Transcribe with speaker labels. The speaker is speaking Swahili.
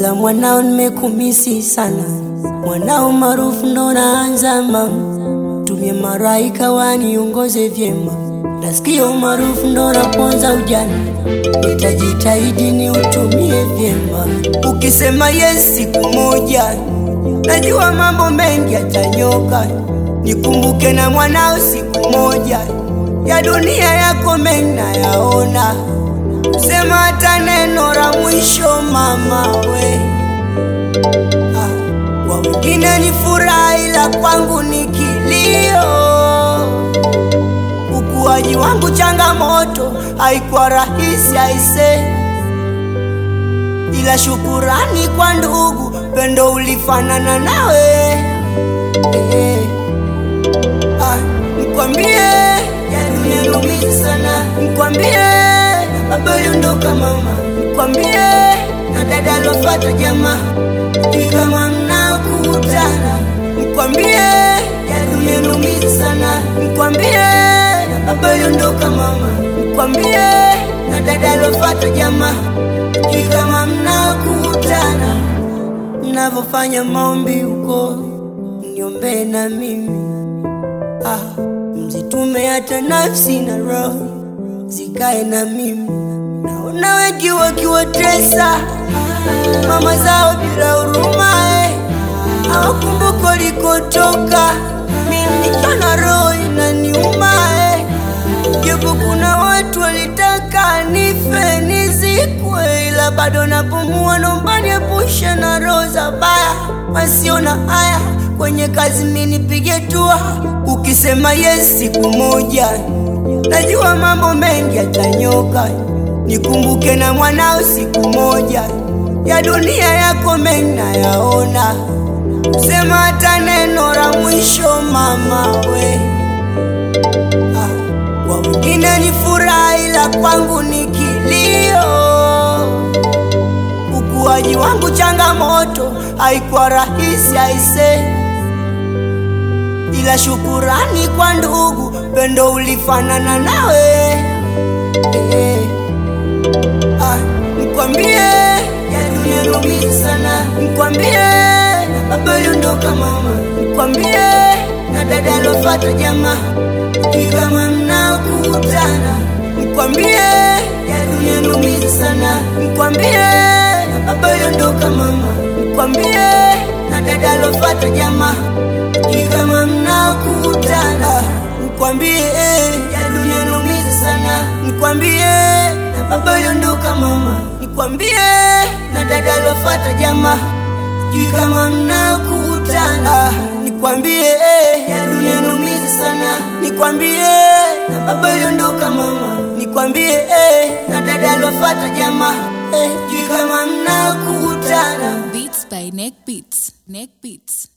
Speaker 1: ila mwanao nimekumisi sana, mwanao maarufu ndo naanza mama, tumie maraika waniongoze vyema, nasikia umaarufu ndo naponza ujana, nitajitahidi ni utumie vyema. Ukisema yes siku moja, najua mambo mengi yatanyoka, nikumbuke na mwanao siku moja, ya dunia yako mengi nayaona sema hata neno la mwisho mama we. Ah, kwa wengine ni furaha, ila kwangu ni kilio. Ukuaji wangu changamoto, haikuwa rahisi aise, ila shukurani kwa ndugu, pendo ulifanana nawe eh. Ah, nikwambie yaniumiza sana, nikwambie baba uliondoka mama, nikwambie na dada alofata jamaa, ni kama mnakutana, nikwambie yaniumiza sana, nikwambie baba uliondoka mama, nikwambie na dada alofata jamaa, ni kama mnakutana, mnavyofanya maombi huko, niombee na mimi ah, mzitume hata nafsi na roho zikae na mimi. Naona wengi wakiwatesa mama zao bila huruma, eh, hawakumbuka walikotoka. Mimi nikiona roho inaniuma, eh, japo kuna watu walitaka nife nizikwe, ila bado napumua. Naomba niepushe na roho za baya wasiona haya kwenye kazi, mimi nipige tua. Ukisema yes siku moja najua mambo mengi yatanyoka, nikumbuke na mwanao siku moja, ya dunia yako mengi nayaona, sema hata neno la mwisho mama we. Ah, kwa wengine ni furaha, ila kwangu ni kilio. Ukuaji wangu changamoto, haikuwa rahisi aise ila shukurani kwa ndugu, pendo ulifanana nawe eh. Ah, nikwambie yaniumiza sana, nikwambie baba uliondoka mama, nikwambie na dada alofata jamaa, ni kama mnakutana, nikwambie yaniumiza sana, nikwambie baba uliondoka mama, nikwambie na dada alofata jamaa ni kama mnakutana, nikwambie ya dunia inaumiza sana, nikwambie na baba uliondoka mama, nikwambie na dada alofata jamaa, sijui kama mnakutana, nikwambie ya dunia inaumiza sana, nikwambie na baba uliondoka mama, nikwambie na dada alofata jamaa, sijui kama mnakutana.
Speaker 2: Beats by Neck Beats. Neck Beats.